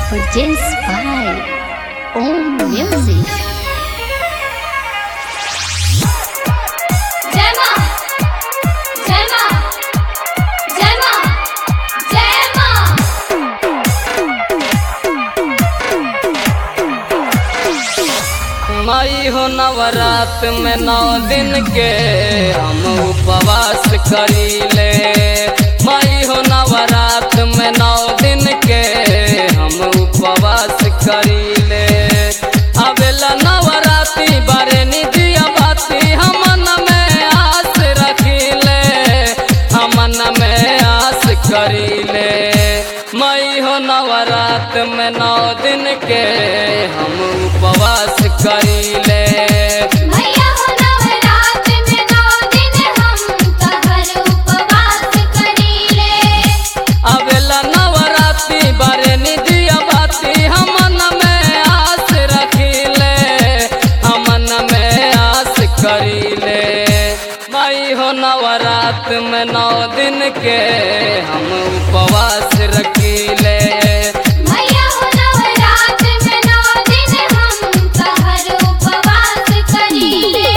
Produced by Om Music. जय मां जय मां जय मां जय मां माई हो नवरात में नौ दिन के हम उपवास करीले माई हो नवरात में नौ दिन के हम उपवास करीले अबेला नवराती बारे निदिया बाती हमन में आस रखीले हमन में आस करीले मई हो नवरात में नौ दिन के हम उपवास करीले भैया हो नवरात में नौ दिन हम कहर उपवास करीले अबेला नवराती बारे निदिया बाती हमन में आस रखीले हमन में आस करीले मई हो नवरात में नौ दिन के हम उपवास रखीले भैया हो नवरात में नौ दिन हम कहर उपवास करीले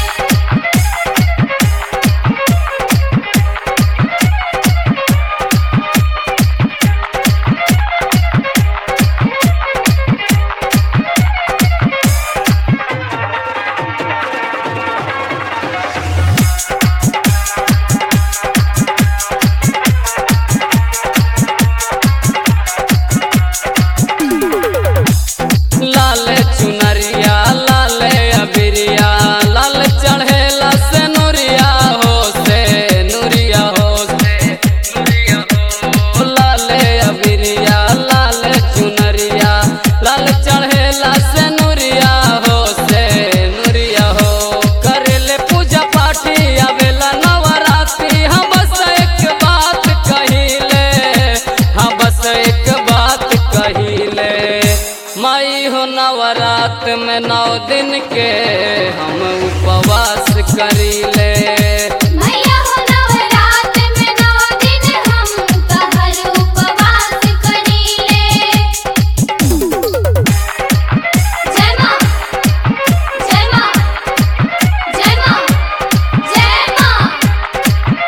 लाल चुनरिया लाल अबिरिया लाल चढ़ेला से नुरिया हो से नुरिया हो से नुरिया हो लाल अबिरिया लाल चुनरिया लाल चढ़ेला से नुरिया हो से नुरिया हो करेले पूजा पाठी आवेला नवरात्रि हम बस एक बात कहिले हम बस एक बात कहिले माई हो नवरात में नौ दिन के हम उपवास करीले भैया हो नवरात में नौ दिन हम कहर उपवास करीले जय मां जय मां जय मां जय मां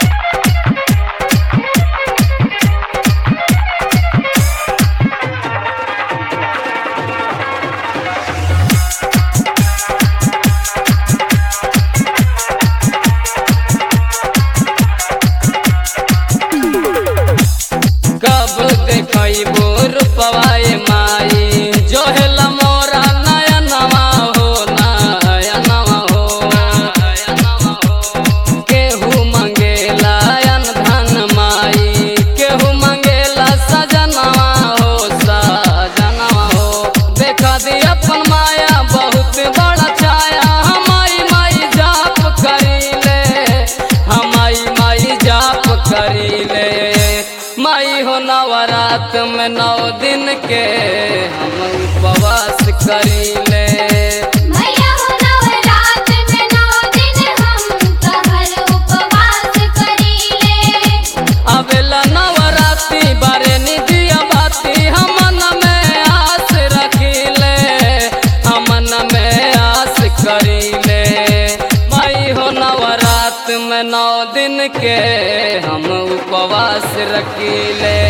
कब देखबो रूपवाए माई जो है मोरा नया नवा हो नया नवा हो नया नवा हो केहू मंगेला अन धन माई केहू मंगेला सजनवा हो सजनवा हो देखा दी अपन माया बहुत बड़ा छाया हमारी माई जाप करीले हमारी माई जाप करीले माई हो नवरात में नौ दिन के हम उपवास करीले भैया हो नवरात में नौ दिन हम कहर उपवास करीले अबेला नवराती बारे निदिया बाती हमन में आस रखीले हमन में आस करीले माई हो नवरात में नौ दिन के हम उपवास रखीले